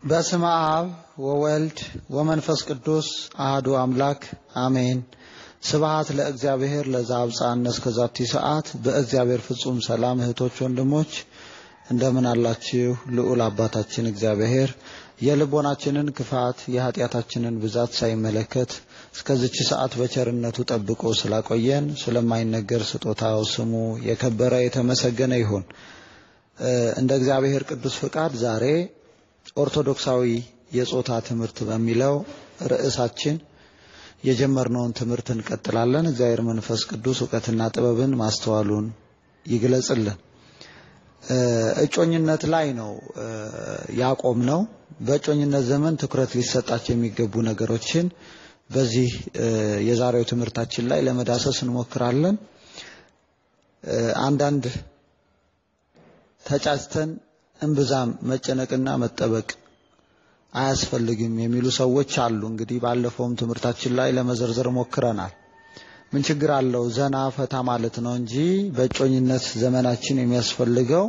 በስመ አብ ወወልድ ወመንፈስ ቅዱስ አህዱ አምላክ አሜን። ስብሐት ለእግዚአብሔር ለዘአብጽሐነ እስከ ዛቲ ሰዓት። በእግዚአብሔር ፍጹም ሰላም እህቶች፣ ወንድሞች እንደምን አላችሁ? ልዑል አባታችን እግዚአብሔር የልቦናችንን ክፋት የኃጢአታችንን ብዛት ሳይመለከት እስከዚች ሰዓት በቸርነቱ ጠብቆ ስላቆየን ስለማይነገር ስጦታው ስሙ የከበረ የተመሰገነ ይሁን። እንደ እግዚአብሔር ቅዱስ ፍቃድ ዛሬ ኦርቶዶክሳዊ የጾታ ትምህርት በሚለው ርዕሳችን የጀመርነውን ትምህርት እንቀጥላለን። እግዚአብሔር መንፈስ ቅዱስ እውቀትና ጥበብን ማስተዋሉን ይግለጽልን። እጮኝነት ላይ ነው ያቆም ነው። በእጮኝነት ዘመን ትኩረት ሊሰጣቸው የሚገቡ ነገሮችን በዚህ የዛሬው ትምህርታችን ላይ ለመዳሰስ እንሞክራለን። አንዳንድ ተጫጭተን እምብዛም መጨነቅና መጠበቅ አያስፈልግም የሚሉ ሰዎች አሉ። እንግዲህ ባለፈውም ትምህርታችን ላይ ለመዘርዘር ሞክረናል። ምን ችግር አለው ዘና ፈታ ማለት ነው እንጂ በእጮኝነት ዘመናችን የሚያስፈልገው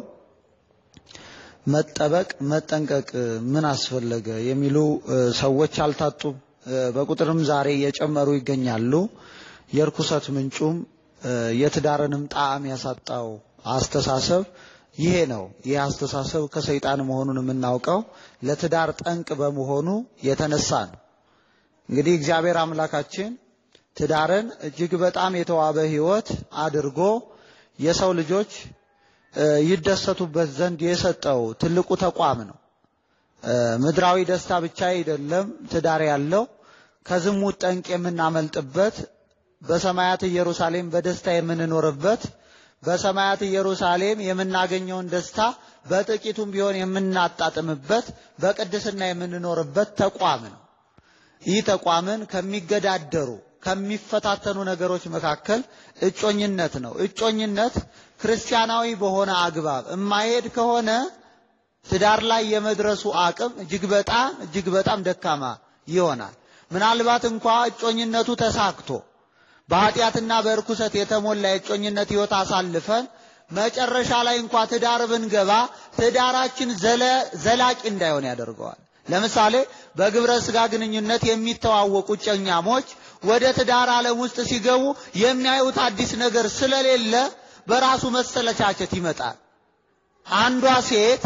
መጠበቅ መጠንቀቅ ምን አስፈለገ የሚሉ ሰዎች አልታጡም። በቁጥርም ዛሬ እየጨመሩ ይገኛሉ። የርኩሰት ምንጩም የትዳርንም ጣዕም ያሳጣው አስተሳሰብ ይሄ ነው። ይህ አስተሳሰብ ከሰይጣን መሆኑን የምናውቀው ለትዳር ጠንቅ በመሆኑ የተነሳ ነው። እንግዲህ እግዚአብሔር አምላካችን ትዳርን እጅግ በጣም የተዋበ ሕይወት አድርጎ የሰው ልጆች ይደሰቱበት ዘንድ የሰጠው ትልቁ ተቋም ነው። ምድራዊ ደስታ ብቻ አይደለም ትዳር ያለው ከዝሙት ጠንቅ የምናመልጥበት በሰማያት ኢየሩሳሌም በደስታ የምንኖርበት በሰማያት ኢየሩሳሌም የምናገኘውን ደስታ በጥቂቱም ቢሆን የምናጣጥምበት በቅድስና የምንኖርበት ተቋም ነው። ይህ ተቋምን ከሚገዳደሩ ከሚፈታተኑ ነገሮች መካከል እጮኝነት ነው። እጮኝነት ክርስቲያናዊ በሆነ አግባብ የማይሄድ ከሆነ ትዳር ላይ የመድረሱ አቅም እጅግ በጣም እጅግ በጣም ደካማ ይሆናል። ምናልባት እንኳ እጮኝነቱ ተሳክቶ በኃጢአትና በእርኩሰት የተሞላ የእጮኝነት ሕይወት አሳልፈን መጨረሻ ላይ እንኳ ትዳር ብንገባ ትዳራችን ዘላቂ እንዳይሆን ያደርገዋል። ለምሳሌ በግብረ ሥጋ ግንኙነት የሚተዋወቁ እጮኛሞች ወደ ትዳር ዓለም ውስጥ ሲገቡ የሚያዩት አዲስ ነገር ስለሌለ በራሱ መሰለቻቸት ይመጣል። አንዷ ሴት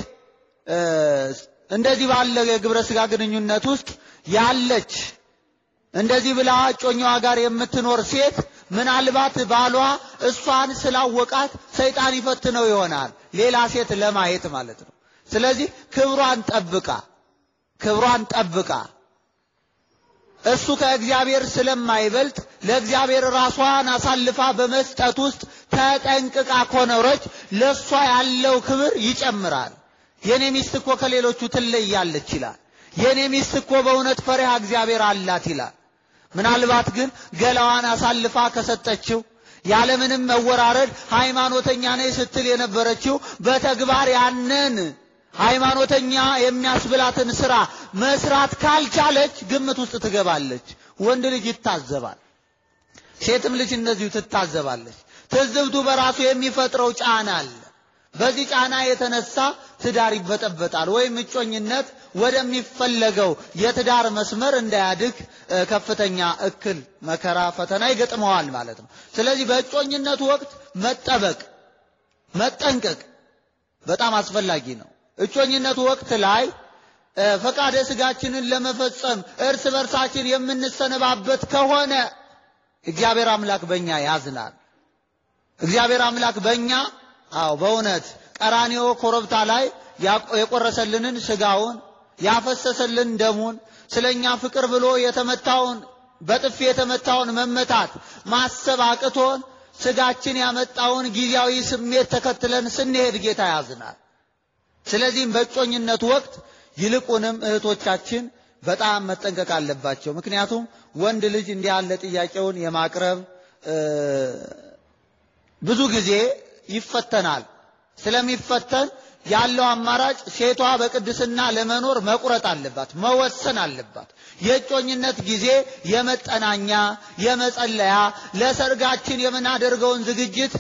እንደዚህ ባለ የግብረ ሥጋ ግንኙነት ውስጥ ያለች እንደዚህ ብላ እጮኛዋ ጋር የምትኖር ሴት ምናልባት ባሏ እሷን ስላወቃት ሰይጣን ይፈትነው ይሆናል፣ ሌላ ሴት ለማየት ማለት ነው። ስለዚህ ክብሯን ጠብቃ ክብሯን ጠብቃ እሱ ከእግዚአብሔር ስለማይበልጥ ለእግዚአብሔር ራሷን አሳልፋ በመስጠት ውስጥ ተጠንቅቃ ኮኖረች፣ ለእሷ ያለው ክብር ይጨምራል። የኔ ሚስት እኮ ከሌሎቹ ትለያለች ይላል። የኔ ሚስት እኮ በእውነት ፈሪሃ እግዚአብሔር አላት ይላል። ምናልባት ግን ገላዋን አሳልፋ ከሰጠችው ያለምንም መወራረድ ሃይማኖተኛ ነኝ ስትል የነበረችው በተግባር ያንን ሃይማኖተኛ የሚያስብላትን ስራ መስራት ካልቻለች ግምት ውስጥ ትገባለች። ወንድ ልጅ ይታዘባል፣ ሴትም ልጅ እንደዚሁ ትታዘባለች። ትዝብቱ በራሱ የሚፈጥረው ጫና አለ። በዚህ ጫና የተነሳ ትዳር ይበጠበጣል፣ ወይም እጮኝነት ወደሚፈለገው የትዳር መስመር እንዳያድግ ከፍተኛ እክል፣ መከራ፣ ፈተና ይገጥመዋል ማለት ነው። ስለዚህ በእጮኝነቱ ወቅት መጠበቅ፣ መጠንቀቅ በጣም አስፈላጊ ነው። እጮኝነቱ ወቅት ላይ ፈቃደ ስጋችንን ለመፈጸም እርስ በርሳችን የምንሰነባበት ከሆነ እግዚአብሔር አምላክ በእኛ ያዝናል። እግዚአብሔር አምላክ በእኛ አዎ በእውነት ቀራኒዮ ኮረብታ ላይ የቆረሰልንን ስጋውን ያፈሰሰልን ደሙን ስለኛ ፍቅር ብሎ የተመታውን በጥፊ የተመታውን መመታት ማሰብ አቅቶን ስጋችን ያመጣውን ጊዜያዊ ስሜት ተከትለን ስንሄድ ጌታ ያዝናል። ስለዚህም በእጮኝነት ወቅት ይልቁንም እህቶቻችን በጣም መጠንቀቅ አለባቸው። ምክንያቱም ወንድ ልጅ እንዲህ ያለ ጥያቄውን የማቅረብ ብዙ ጊዜ ይፈተናል። ስለሚፈተን ያለው አማራጭ ሴቷ በቅድስና ለመኖር መቁረጥ አለባት፣ መወሰን አለባት። የእጮኝነት ጊዜ የመጠናኛ፣ የመጸለያ፣ ለሰርጋችን የምናደርገውን ዝግጅት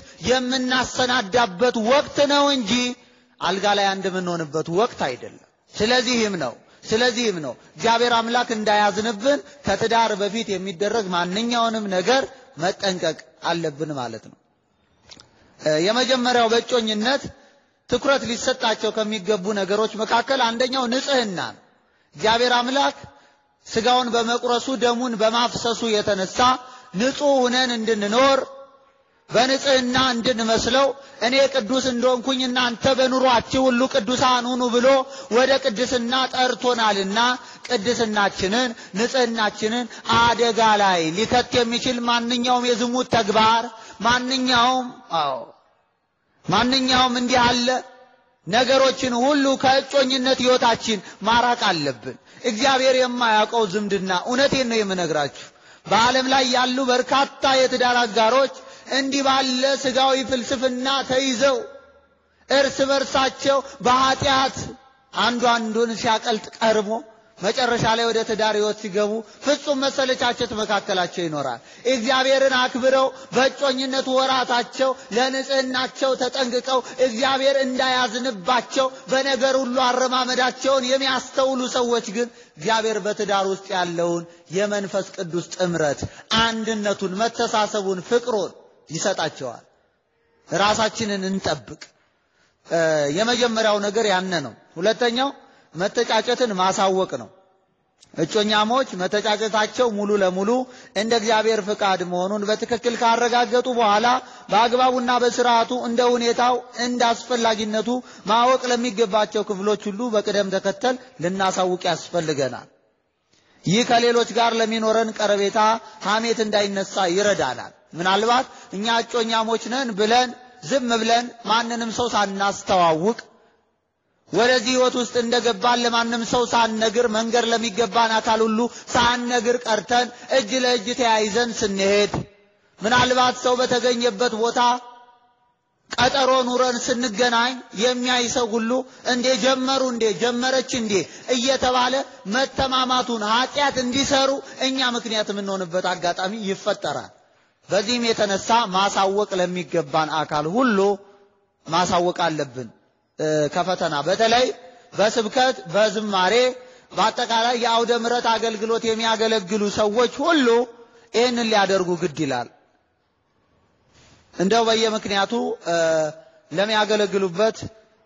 የምናሰናዳበት ወቅት ነው እንጂ አልጋ ላይ አንድ የምንሆንበት ወቅት አይደለም። ስለዚህም ነው ስለዚህም ነው እግዚአብሔር አምላክ እንዳያዝንብን ከትዳር በፊት የሚደረግ ማንኛውንም ነገር መጠንቀቅ አለብን ማለት ነው። የመጀመሪያው በእጮኝነት ትኩረት ሊሰጣቸው ከሚገቡ ነገሮች መካከል አንደኛው ንጽህና ነው። እግዚአብሔር አምላክ ስጋውን በመቁረሱ ደሙን በማፍሰሱ የተነሳ ንጹሕ ሁነን እንድንኖር በንጽህና እንድንመስለው እኔ ቅዱስ እንደሆንኩኝ እናንተ በኑሯችሁ ሁሉ ቅዱሳን ሁኑ ብሎ ወደ ቅድስና ጠርቶናልና ቅድስናችንን ንጽህናችንን አደጋ ላይ ሊከት የሚችል ማንኛውም የዝሙት ተግባር ማንኛውም አዎ ማንኛውም እንዲህ አለ ነገሮችን ሁሉ ከእጮኝነት ሕይወታችን ማራቅ አለብን። እግዚአብሔር የማያውቀው ዝምድና እውነቴን ነው የምነግራችሁ። በዓለም ላይ ያሉ በርካታ የትዳር አጋሮች እንዲህ ባለ ስጋዊ ፍልስፍና ተይዘው እርስ በርሳቸው በኃጢአት አንዱ አንዱን ሲያቀልጥ ቀርቦ መጨረሻ ላይ ወደ ትዳር ሕይወት ሲገቡ ፍጹም መሰለቻቸት መካከላቸው ይኖራል። እግዚአብሔርን አክብረው በእጮኝነት ወራታቸው ለንጽህናቸው ተጠንቅቀው እግዚአብሔር እንዳያዝንባቸው በነገር ሁሉ አረማመዳቸውን የሚያስተውሉ ሰዎች ግን እግዚአብሔር በትዳር ውስጥ ያለውን የመንፈስ ቅዱስ ጥምረት፣ አንድነቱን፣ መተሳሰቡን፣ ፍቅሩን ይሰጣቸዋል። ራሳችንን እንጠብቅ። የመጀመሪያው ነገር ያነ ነው። ሁለተኛው መተጫጨትን ማሳወቅ ነው። እጮኛሞች መተጫጨታቸው ሙሉ ለሙሉ እንደ እግዚአብሔር ፍቃድ መሆኑን በትክክል ካረጋገጡ በኋላ በአግባቡና በስርዓቱ እንደ ሁኔታው እንደ አስፈላጊነቱ ማወቅ ለሚገባቸው ክፍሎች ሁሉ በቅደም ተከተል ልናሳውቅ ያስፈልገናል። ይህ ከሌሎች ጋር ለሚኖረን ቀረቤታ ሐሜት እንዳይነሳ ይረዳናል። ምናልባት እኛ እጮኛሞች ነን ብለን ዝም ብለን ማንንም ሰው ሳናስተዋውቅ ወደዚህ ሕይወት ውስጥ እንደገባን ለማንም ሰው ሳንነግር መንገር ለሚገባን አካል ሁሉ ሳንነግር ቀርተን እጅ ለእጅ ተያይዘን ስንሄድ ምናልባት ሰው በተገኘበት ቦታ ቀጠሮ ኑረን ስንገናኝ የሚያይ ሰው ሁሉ እንዴ ጀመሩ እንዴ ጀመረች እንዴ እየተባለ መተማማቱን ኃጢአት እንዲሰሩ እኛ ምክንያት የምንሆንበት አጋጣሚ ይፈጠራል። በዚህም የተነሳ ማሳወቅ ለሚገባን አካል ሁሉ ማሳወቅ አለብን። ከፈተና በተለይ በስብከት በዝማሬ በአጠቃላይ የአውደ ምሕረት አገልግሎት የሚያገለግሉ ሰዎች ሁሉ ይህንን ሊያደርጉ ግድ ይላል። እንደው በየምክንያቱ ለሚያገለግሉበት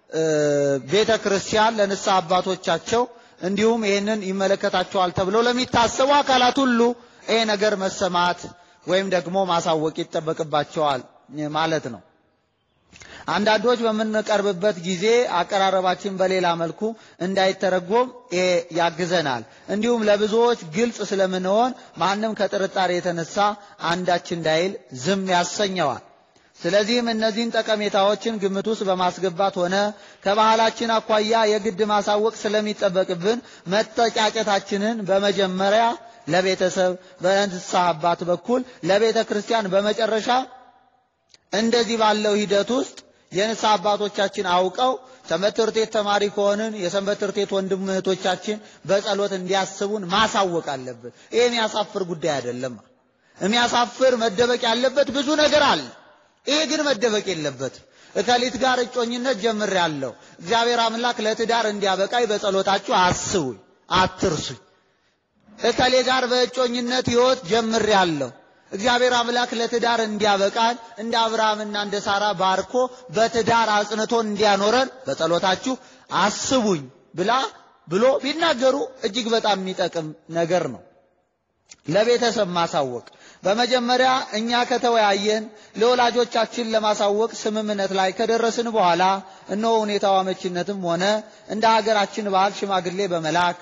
ቤተ ክርስቲያን ለንስሐ አባቶቻቸው እንዲሁም ይህንን ይመለከታቸዋል ተብለው ለሚታሰቡ አካላት ሁሉ ይሄ ነገር መሰማት ወይም ደግሞ ማሳወቅ ይጠበቅባቸዋል ማለት ነው። አንዳንዶች በምንቀርብበት ጊዜ አቀራረባችን በሌላ መልኩ እንዳይተረጎም ይሄ ያግዘናል። እንዲሁም ለብዙዎች ግልጽ ስለምንሆን ማንም ከጥርጣሬ የተነሳ አንዳች እንዳይል ዝም ያሰኘዋል። ስለዚህም እነዚህን ጠቀሜታዎችን ግምት ውስጥ በማስገባት ሆነ ከባህላችን አኳያ የግድ ማሳወቅ ስለሚጠበቅብን መተጫጨታችንን በመጀመሪያ ለቤተሰብ በእንስሳ አባት በኩል ለቤተ ክርስቲያን በመጨረሻ እንደዚህ ባለው ሂደት ውስጥ የንስሐ አባቶቻችን አውቀው ሰንበት ትምህርት ቤት ተማሪ ከሆንን የሰንበት ትምህርት ቤት ወንድም እህቶቻችን በጸሎት እንዲያስቡን ማሳወቅ አለብን። ይህ የሚያሳፍር ጉዳይ አይደለም። የሚያሳፍር መደበቅ ያለበት ብዙ ነገር አለ። ይሄ ግን መደበቅ የለበትም። እከሊት ጋር እጮኝነት ጀምሬያለሁ፣ እግዚአብሔር አምላክ ለትዳር እንዲያበቃኝ በጸሎታችሁ አስቡኝ፣ አትርሱኝ። እከሌ ጋር በእጮኝነት ሕይወት ጀምሬያለሁ እግዚአብሔር አምላክ ለትዳር እንዲያበቃን እንደ አብርሃምና እንደ ሳራ ባርኮ በትዳር አጽንቶን እንዲያኖረን በጸሎታችሁ አስቡኝ ብላ ብሎ ቢናገሩ እጅግ በጣም የሚጠቅም ነገር ነው። ለቤተሰብ ማሳወቅ በመጀመሪያ እኛ ከተወያየን ለወላጆቻችን ለማሳወቅ ስምምነት ላይ ከደረስን በኋላ እነሆ ሁኔታው አመቺነትም ሆነ እንደ ሀገራችን ባህል ሽማግሌ በመላክ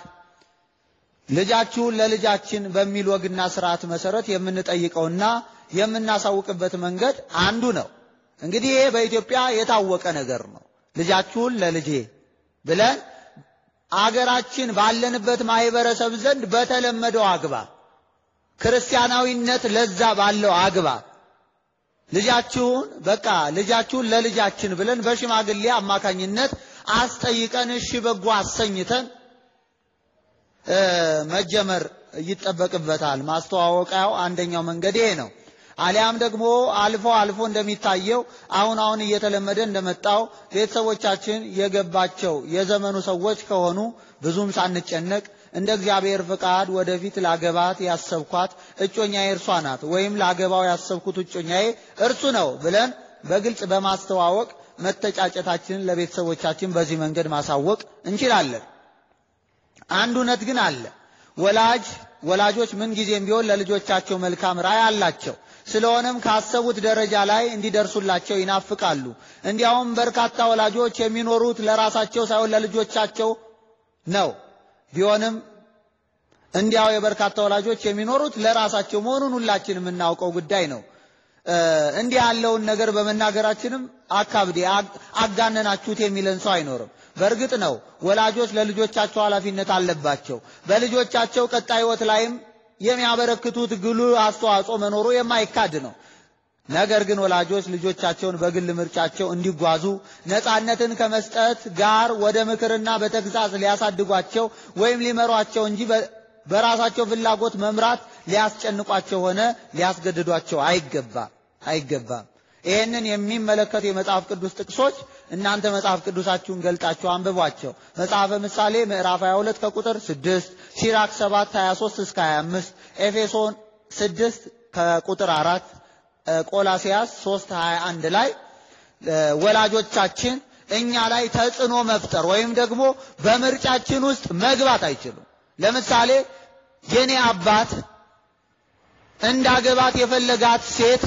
ልጃችሁን ለልጃችን በሚል ወግና ስርዓት መሰረት የምንጠይቀውና የምናሳውቅበት መንገድ አንዱ ነው። እንግዲህ ይሄ በኢትዮጵያ የታወቀ ነገር ነው። ልጃችሁን ለልጄ ብለን አገራችን ባለንበት ማህበረሰብ ዘንድ በተለመደው አግባብ ክርስቲያናዊነት ለዛ ባለው አግባብ ልጃችሁን በቃ ልጃችሁን ለልጃችን ብለን በሽማግሌ አማካኝነት አስጠይቀን እሺ በጎ አሰኝተን መጀመር ይጠበቅበታል። ማስተዋወቂያው አንደኛው መንገድ ይሄ ነው። አሊያም ደግሞ አልፎ አልፎ እንደሚታየው አሁን አሁን እየተለመደ እንደመጣው ቤተሰቦቻችን የገባቸው የዘመኑ ሰዎች ከሆኑ ብዙም ሳንጨነቅ እንደ እግዚአብሔር ፍቃድ ወደፊት ላገባት ያሰብኳት እጮኛዬ እርሷ ናት ወይም ላገባው ያሰብኩት እጮኛዬ እርሱ ነው ብለን በግልጽ በማስተዋወቅ መተጫጨታችንን ለቤተሰቦቻችን በዚህ መንገድ ማሳወቅ እንችላለን። አንድ እውነት ግን አለ። ወላጅ ወላጆች ምን ጊዜም ቢሆን ለልጆቻቸው መልካም ራዕይ አላቸው። ስለሆነም ካሰቡት ደረጃ ላይ እንዲደርሱላቸው ይናፍቃሉ። እንዲያውም በርካታ ወላጆች የሚኖሩት ለራሳቸው ሳይሆን ለልጆቻቸው ነው። ቢሆንም እንዲያው የበርካታ ወላጆች የሚኖሩት ለራሳቸው መሆኑን ሁላችን የምናውቀው ጉዳይ ነው። እንዲህ ያለውን ነገር በመናገራችንም አካብዴ አጋነናችሁት የሚለን ሰው አይኖርም። በእርግጥ ነው ወላጆች ለልጆቻቸው ኃላፊነት አለባቸው። በልጆቻቸው ቀጣይ ሕይወት ላይም የሚያበረክቱት ጉልህ አስተዋጽኦ መኖሩ የማይካድ ነው። ነገር ግን ወላጆች ልጆቻቸውን በግል ምርጫቸው እንዲጓዙ ነፃነትን ከመስጠት ጋር ወደ ምክርና በተግሳጽ ሊያሳድጓቸው ወይም ሊመሯቸው እንጂ በራሳቸው ፍላጎት መምራት ሊያስጨንቋቸው ሆነ ሊያስገድዷቸው አይገባም አይገባም። ይህንን የሚመለከቱ የመጽሐፍ ቅዱስ ጥቅሶች እናንተ መጽሐፍ ቅዱሳችሁን ገልጣችሁ አንብቧቸው። መጽሐፈ ምሳሌ ምዕራፍ 22 ከቁጥር 6፣ ሲራክ 7 23 እስከ 25፣ ኤፌሶን 6 ከቁጥር 4፣ ቆላሲያስ 3 21 ላይ ወላጆቻችን እኛ ላይ ተጽዕኖ መፍጠር ወይም ደግሞ በምርጫችን ውስጥ መግባት አይችሉም። ለምሳሌ የኔ አባት እንዳገባት የፈለጋት ሴት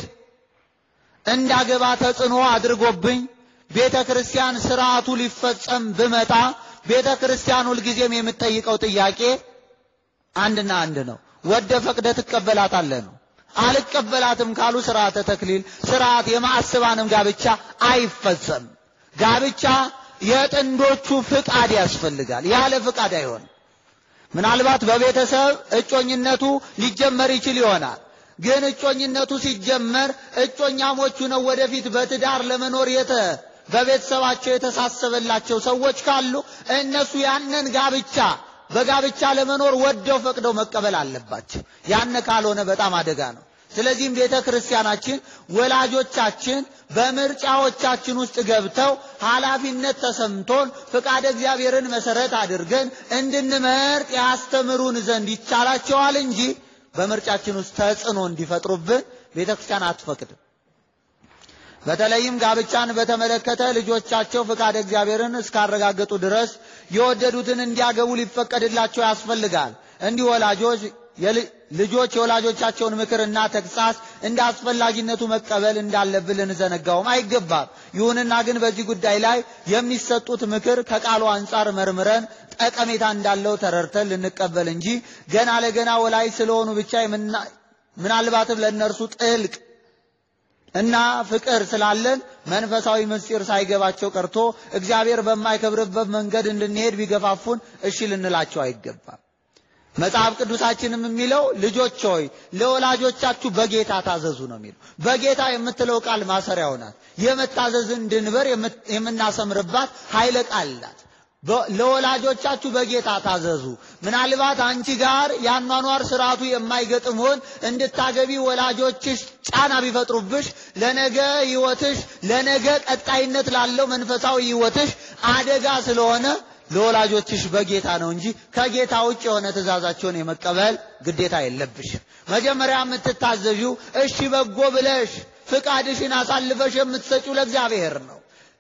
እንዳገባ ተጽዕኖ አድርጎብኝ ቤተ ክርስቲያን ስርዓቱ ሊፈጸም ብመጣ ቤተ ክርስቲያን ሁልጊዜም የምትጠይቀው ጥያቄ አንድና አንድ ነው። ወደ ፈቅደ ትቀበላታለህ ነው። አልቀበላትም ካሉ ስርዓተ ተክሊል ስርዓት የማዕስባንም ጋብቻ አይፈጸም። ጋብቻ የጥንዶቹ ፍቃድ ያስፈልጋል። ያለ ፍቃድ አይሆንም። ምናልባት በቤተሰብ እጮኝነቱ ሊጀመር ይችል ይሆናል። ግን እጮኝነቱ ሲጀመር እጮኛሞቹ ነው ወደፊት በትዳር ለመኖር የተ በቤተሰባቸው የተሳሰበላቸው ሰዎች ካሉ እነሱ ያንን ጋብቻ በጋብቻ ለመኖር ወደው ፈቅደው መቀበል አለባቸው። ያን ካልሆነ በጣም አደጋ ነው። ስለዚህም ቤተ ክርስቲያናችን ወላጆቻችን በምርጫዎቻችን ውስጥ ገብተው ኃላፊነት ተሰምቶን ፍቃደ እግዚአብሔርን መሰረት አድርገን እንድንመርጥ ያስተምሩን ዘንድ ይቻላቸዋል እንጂ በምርጫችን ውስጥ ተጽዕኖ እንዲፈጥሩብን ቤተ ክርስቲያን አትፈቅድም። በተለይም ጋብቻን በተመለከተ ልጆቻቸው ፍቃደ እግዚአብሔርን እስካረጋገጡ ድረስ የወደዱትን እንዲያገቡ ሊፈቀድላቸው ያስፈልጋል። እንዲህ ወላጆች ልጆች የወላጆቻቸውን ምክርና ተግሳጽ እንደ አስፈላጊነቱ መቀበል እንዳለብን ልንዘነጋውም አይገባም። ይሁንና ግን በዚህ ጉዳይ ላይ የሚሰጡት ምክር ከቃሉ አንጻር መርምረን ጠቀሜታ እንዳለው ተረድተን ልንቀበል እንጂ ገና ለገና ወላጅ ስለሆኑ ብቻ ምናልባትም ለእነርሱ ጥልቅ እና ፍቅር ስላለን መንፈሳዊ ምስጢር ሳይገባቸው ቀርቶ እግዚአብሔር በማይከብርበት መንገድ እንድንሄድ ቢገፋፉን እሺ ልንላቸው አይገባም። መጽሐፍ ቅዱሳችንም የሚለው ልጆች ሆይ ለወላጆቻችሁ በጌታ ታዘዙ ነው የሚለው። በጌታ የምትለው ቃል ማሰሪያው ናት። የመታዘዝን ድንበር የምናሰምርባት ኃይለ ቃል ናት። ለወላጆቻችሁ በጌታ ታዘዙ። ምናልባት አንቺ ጋር የአኗኗር ስርዓቱ የማይገጥምሆን እንድታገቢ ወላጆችሽ ጫና ቢፈጥሩብሽ ለነገ ሕይወትሽ ለነገ ቀጣይነት ላለው መንፈሳዊ ሕይወትሽ አደጋ ስለሆነ ለወላጆችሽ በጌታ ነው እንጂ ከጌታ ውጭ የሆነ ትእዛዛቸውን የመቀበል ግዴታ የለብሽ። መጀመሪያ የምትታዘዥው እሺ በጎ ብለሽ ፍቃድሽን አሳልፈሽ የምትሰጪው ለእግዚአብሔር ነው።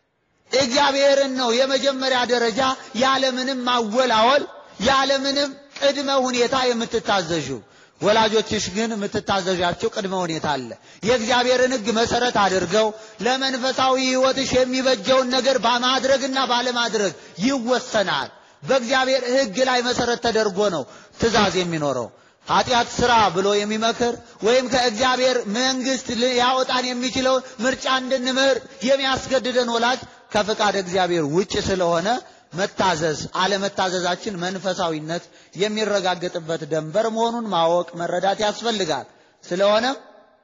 እግዚአብሔርን ነው የመጀመሪያ ደረጃ ያለምንም ማወላወል ያለምንም ቅድመ ሁኔታ የምትታዘዥው። ወላጆችሽ ግን የምትታዘዣቸው ቅድመ ሁኔታ አለ። የእግዚአብሔርን ሕግ መሰረት አድርገው ለመንፈሳዊ ሕይወትሽ የሚበጀውን ነገር በማድረግና ባለማድረግ ይወሰናል። በእግዚአብሔር ሕግ ላይ መሰረት ተደርጎ ነው ትእዛዝ የሚኖረው። ኃጢአት ስራ ብሎ የሚመክር ወይም ከእግዚአብሔር መንግሥት ያወጣን የሚችለውን ምርጫ እንድንምር የሚያስገድደን ወላጅ ከፍቃድ እግዚአብሔር ውጭ ስለሆነ መታዘዝ አለመታዘዛችን መንፈሳዊነት የሚረጋገጥበት ደንበር መሆኑን ማወቅ መረዳት ያስፈልጋል። ስለሆነም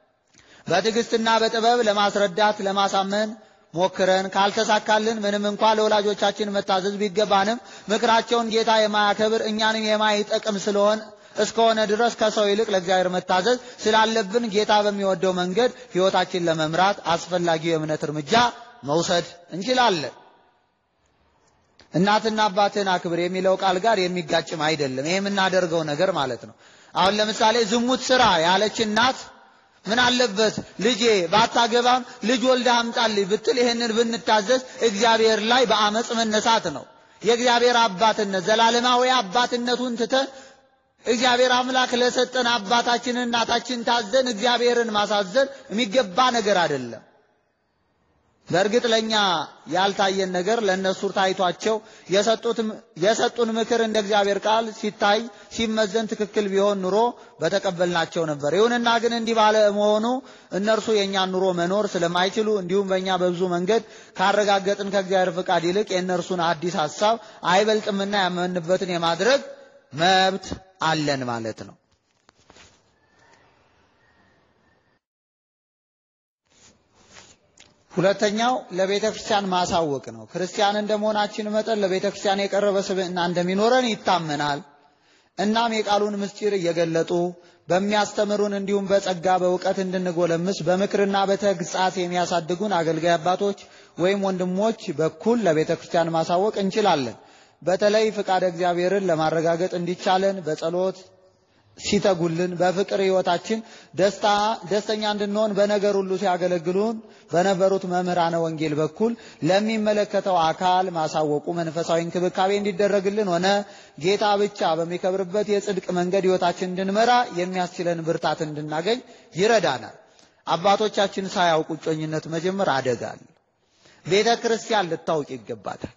በትዕግስትና በጥበብ ለማስረዳት ለማሳመን ሞክረን ካልተሳካልን ምንም እንኳ ለወላጆቻችን መታዘዝ ቢገባንም ምክራቸውን ጌታ የማያከብር እኛንም የማይጠቅም ስለሆነ እስከሆነ ድረስ ከሰው ይልቅ ለእግዚአብሔር መታዘዝ ስላለብን ጌታ በሚወደው መንገድ ሕይወታችን ለመምራት አስፈላጊው የእምነት እርምጃ መውሰድ እንችላለን። እናትና አባትን አክብር የሚለው ቃል ጋር የሚጋጭም አይደለም። ይሄ የምናደርገው ነገር ማለት ነው። አሁን ለምሳሌ ዝሙት ስራ ያለች እናት ምን አለበት ልጄ ባታገባም ልጅ ወልዳ አምጣልኝ ብትል ይህንን ብንታዘዝ እግዚአብሔር ላይ በአመፅ መነሳት ነው። የእግዚአብሔር አባትነት ዘላለማዊ አባትነቱን ትተን እግዚአብሔር አምላክ ለሰጠን አባታችን እናታችን ታዘን እግዚአብሔርን ማሳዘን የሚገባ ነገር አይደለም። በእርግጥ ለእኛ ያልታየን ነገር ለእነሱ ታይቷቸው የሰጡን ምክር እንደ እግዚአብሔር ቃል ሲታይ ሲመዘን ትክክል ቢሆን ኑሮ በተቀበልናቸው ነበር። ይሁንና ግን እንዲህ ባለ መሆኑ እነርሱ የእኛን ኑሮ መኖር ስለማይችሉ እንዲሁም በእኛ በብዙ መንገድ ካረጋገጥን ከእግዚአብሔር ፍቃድ ይልቅ የእነርሱን አዲስ ሐሳብ አይበልጥምና ያመንበትን የማድረግ መብት አለን ማለት ነው። ሁለተኛው ለቤተ ክርስቲያን ማሳወቅ ነው። ክርስቲያን እንደመሆናችን መጠን ለቤተ ክርስቲያን የቀረበ ስብዕና እንደሚኖረን ይታመናል። እናም የቃሉን ምስጢር እየገለጡ በሚያስተምሩን እንዲሁም በጸጋ በእውቀት እንድንጎለምስ በምክርና በተግሳጽ የሚያሳድጉን አገልጋይ አባቶች ወይም ወንድሞች በኩል ለቤተ ክርስቲያን ማሳወቅ እንችላለን። በተለይ ፍቃድ እግዚአብሔርን ለማረጋገጥ እንዲቻለን በጸሎት ሲተጉልን በፍቅር ሕይወታችን ደስታ ደስተኛ እንድንሆን በነገር ሁሉ ሲያገለግሉን በነበሩት መምህራነ ወንጌል በኩል ለሚመለከተው አካል ማሳወቁ መንፈሳዊ እንክብካቤ እንዲደረግልን ሆነ ጌታ ብቻ በሚከብርበት የጽድቅ መንገድ ሕይወታችን እንድንመራ የሚያስችለን ብርታት እንድናገኝ ይረዳናል። አባቶቻችን ሳያውቁ እጮኝነት መጀመር አደጋል። ቤተ ክርስቲያን ልታውቅ ይገባታል።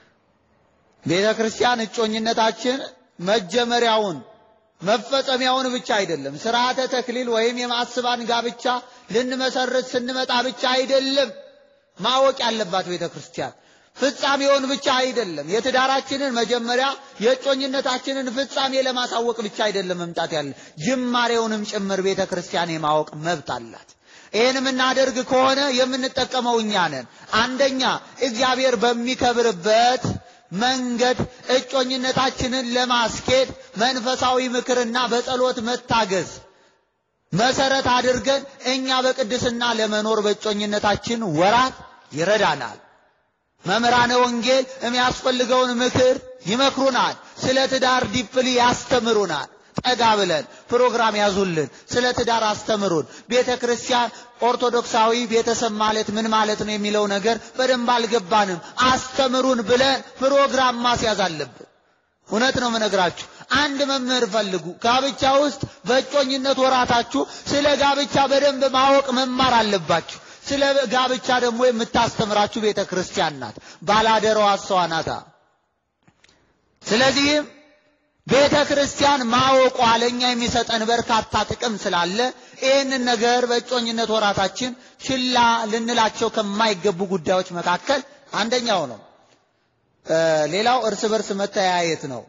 ቤተ ክርስቲያን እጮኝነታችን መጀመሪያውን መፈጸሚያውን ብቻ አይደለም። ስርዓተ ተክሊል ወይም የማስባን ጋብቻ ልንመሰርት ስንመጣ ብቻ አይደለም ማወቅ ያለባት ቤተ ክርስቲያን። ፍጻሜውን ብቻ አይደለም። የትዳራችንን መጀመሪያ የእጮኝነታችንን ፍጻሜ ለማሳወቅ ብቻ አይደለም መምጣት ያለ ጅማሬውንም ጭምር ቤተ ክርስቲያን የማወቅ መብት አላት። ይህን የምናደርግ ከሆነ የምንጠቀመው እኛ ነን። አንደኛ እግዚአብሔር በሚከብርበት መንገድ እጮኝነታችንን ለማስኬድ መንፈሳዊ ምክርና በጸሎት መታገዝ መሰረት አድርገን እኛ በቅድስና ለመኖር በእጮኝነታችን ወራት ይረዳናል። መምህራነ ወንጌል የሚያስፈልገውን ምክር ይመክሩናል። ስለ ትዳር ዲፕሊ ያስተምሩናል። ጠጋ ብለን ፕሮግራም ያዙልን፣ ስለ ትዳር አስተምሩን። ቤተ ክርስቲያን ኦርቶዶክሳዊ ቤተሰብ ማለት ምን ማለት ነው የሚለው ነገር በደንብ አልገባንም፣ አስተምሩን ብለን ፕሮግራም ማስያዝ አለብን። እውነት ነው የምነግራችሁ። አንድ መምህር ፈልጉ። ጋብቻ ውስጥ በእጮኝነት ወራታችሁ ስለ ጋብቻ በደንብ ማወቅ መማር አለባችሁ። ስለ ጋብቻ ደግሞ የምታስተምራችሁ ቤተ ክርስቲያን ናት፣ ባላደራዋ እሷ ናታ። ስለዚህም ቤተ ክርስቲያን ማወቋ ለእኛ የሚሰጠን በርካታ ጥቅም ስላለ ይህንን ነገር በእጮኝነት ወራታችን ችላ ልንላቸው ከማይገቡ ጉዳዮች መካከል አንደኛው ነው። ሌላው እርስ በርስ መተያየት ነው።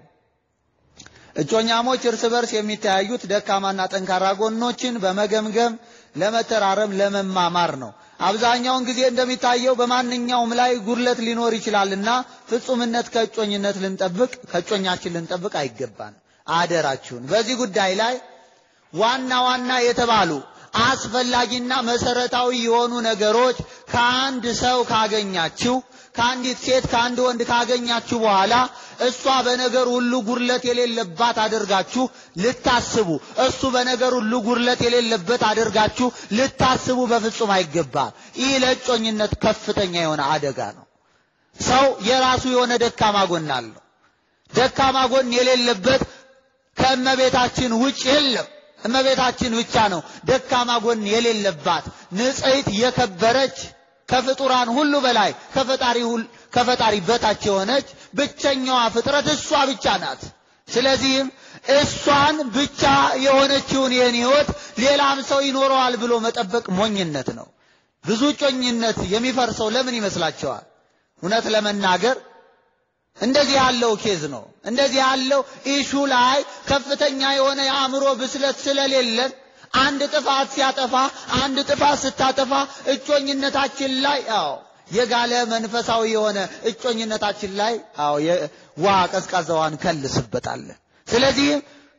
እጮኛሞች እርስ በርስ የሚተያዩት ደካማና ጠንካራ ጎኖችን በመገምገም ለመተራረም፣ ለመማማር ነው። አብዛኛውን ጊዜ እንደሚታየው በማንኛውም ላይ ጉድለት ሊኖር ይችላልና ፍጹምነት ከእጮኝነት ልንጠብቅ ከእጮኛችን ልንጠብቅ አይገባንም። አደራችሁን በዚህ ጉዳይ ላይ ዋና ዋና የተባሉ አስፈላጊና መሰረታዊ የሆኑ ነገሮች ከአንድ ሰው ካገኛችሁ ከአንዲት ሴት ከአንድ ወንድ ካገኛችሁ በኋላ እሷ በነገር ሁሉ ጉድለት የሌለባት አድርጋችሁ ልታስቡ፣ እሱ በነገር ሁሉ ጉድለት የሌለበት አድርጋችሁ ልታስቡ በፍጹም አይገባም። ይህ ለእጮኝነት ከፍተኛ የሆነ አደጋ ነው። ሰው የራሱ የሆነ ደካማ ጎን አለው። ደካማ ጎን የሌለበት ከእመቤታችን ውጭ የለም። እመቤታችን ብቻ ነው ደካማ ጎን የሌለባት ንጽሕት የከበረች ከፍጡራን ሁሉ በላይ ከፈጣሪ በታች የሆነች ብቸኛዋ ፍጥረት እሷ ብቻ ናት። ስለዚህም እሷን ብቻ የሆነችውን ይህን ሕይወት ሌላም ሰው ይኖረዋል ብሎ መጠበቅ ሞኝነት ነው። ብዙ ጮኝነት የሚፈርሰው ለምን ይመስላቸዋል? እውነት ለመናገር እንደዚህ ያለው ኬዝ ነው። እንደዚህ ያለው ኢሹ ላይ ከፍተኛ የሆነ የአእምሮ ብስለት ስለሌለን አንድ ጥፋት ሲያጠፋ አንድ ጥፋት ስታጠፋ እጮኝነታችን ላይ አዎ የጋለ መንፈሳዊ የሆነ እጮኝነታችን ላይ አዎ ውሃ ቀዝቃዛዋን ከልስበታለን። ስለዚህም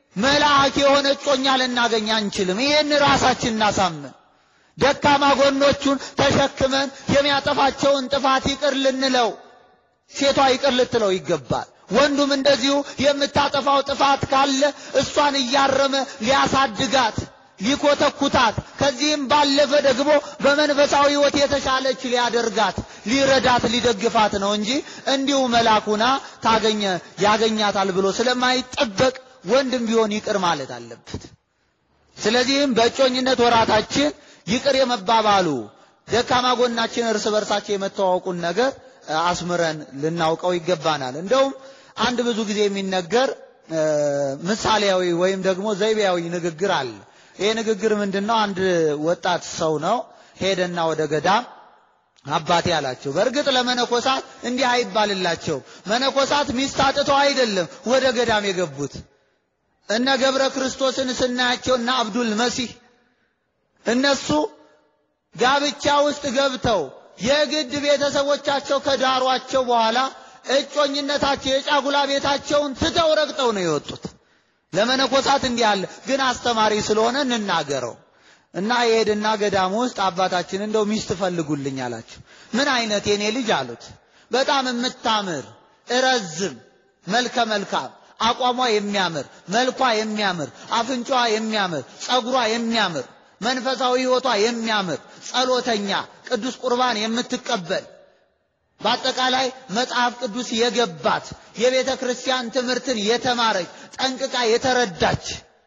መልአክ የሆነ እጮኛ ልናገኝ አንችልም። ይህን ራሳችን እናሳምን። ደካማ ጎኖቹን ተሸክመን የሚያጠፋቸውን ጥፋት ይቅር ልንለው፣ ሴቷ ይቅር ልትለው ይገባል። ወንዱም እንደዚሁ የምታጠፋው ጥፋት ካለ እሷን እያረመ ሊያሳድጋት ሊኮተኩታት ከዚህም ባለፈ ደግሞ በመንፈሳዊ ሕይወት የተሻለች ሊያደርጋት ሊረዳት ሊደግፋት ነው እንጂ እንዲሁ መላኩና ታገኘ ያገኛታል ብሎ ስለማይጠበቅ ወንድም ቢሆን ይቅር ማለት አለበት። ስለዚህም በእጮኝነት ወራታችን ይቅር የመባባሉ ደካማ ጎናችን እርስ በርሳችን የመተዋወቁን ነገር አስምረን ልናውቀው ይገባናል። እንደውም አንድ ብዙ ጊዜ የሚነገር ምሳሌያዊ ወይም ደግሞ ዘይቤያዊ ንግግር አለ። ይሄ ንግግር ምንድን ነው? አንድ ወጣት ሰው ነው ሄደና ወደ ገዳም አባቴ አላቸው። በእርግጥ ለመነኮሳት እንዲህ አይባልላቸው። መነኮሳት ሚስት አጥተው አይደለም ወደ ገዳም የገቡት። እነ ገብረ ክርስቶስን ስናያቸው እና አብዱል መሲህ እነሱ ጋብቻ ውስጥ ገብተው የግድ ቤተሰቦቻቸው ከዳሯቸው በኋላ እጮኝነታቸው የጫጉላ ቤታቸውን ትተው ረግጠው ነው የወጡት። ለመነኮሳት እንዲህ አለ። ግን አስተማሪ ስለሆነ እንናገረው እና የሄድና ገዳም ውስጥ አባታችን እንደው ሚስት ፈልጉልኝ አላቸው። ምን አይነት የኔ ልጅ አሉት። በጣም የምታምር እረዝም፣ መልከ መልካም፣ አቋሟ የሚያምር፣ መልኳ የሚያምር፣ አፍንጫዋ የሚያምር፣ ጸጉሯ የሚያምር፣ መንፈሳዊ ሕይወቷ የሚያምር፣ ጸሎተኛ፣ ቅዱስ ቁርባን የምትቀበል በአጠቃላይ መጽሐፍ ቅዱስ የገባት የቤተ ክርስቲያን ትምህርትን የተማረች ጠንቅቃ የተረዳች